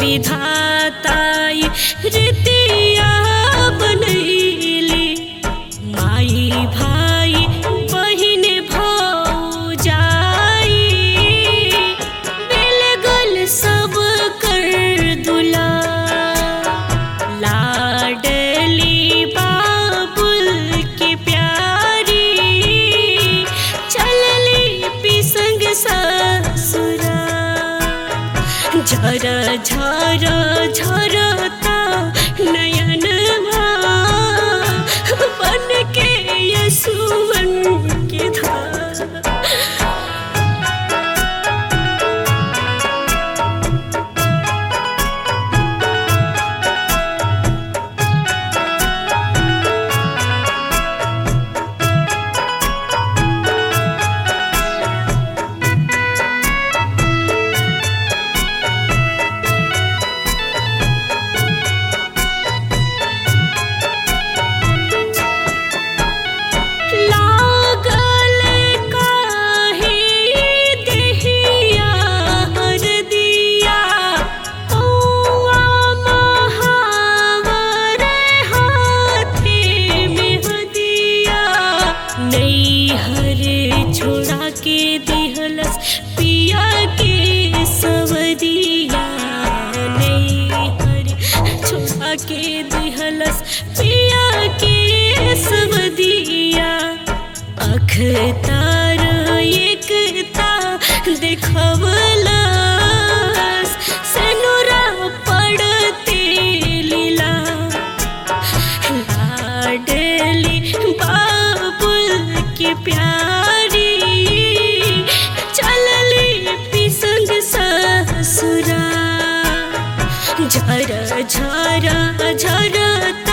विधाताई रीतिया बनैली माई भाई बहिन भौजाई मिल गल सब कर दुला लाडली बाबुल की प्यारी चलली पिसंग ससुरा झर झर झरता नयन बन के यसुवन के धार लागल काहे देहिया हरदिया कौआ महावर हाथे में हदिया नैहर छोड़ा के दिहलस पिया के सवदिया नैहर छोड़ा के दिहलस पिया के सवदिया अख तार एकता देखवलस सनुरा पड़ते लीला लाडली बाबुल की प्यारी चलली पिसंग ससुरा झर झर झरता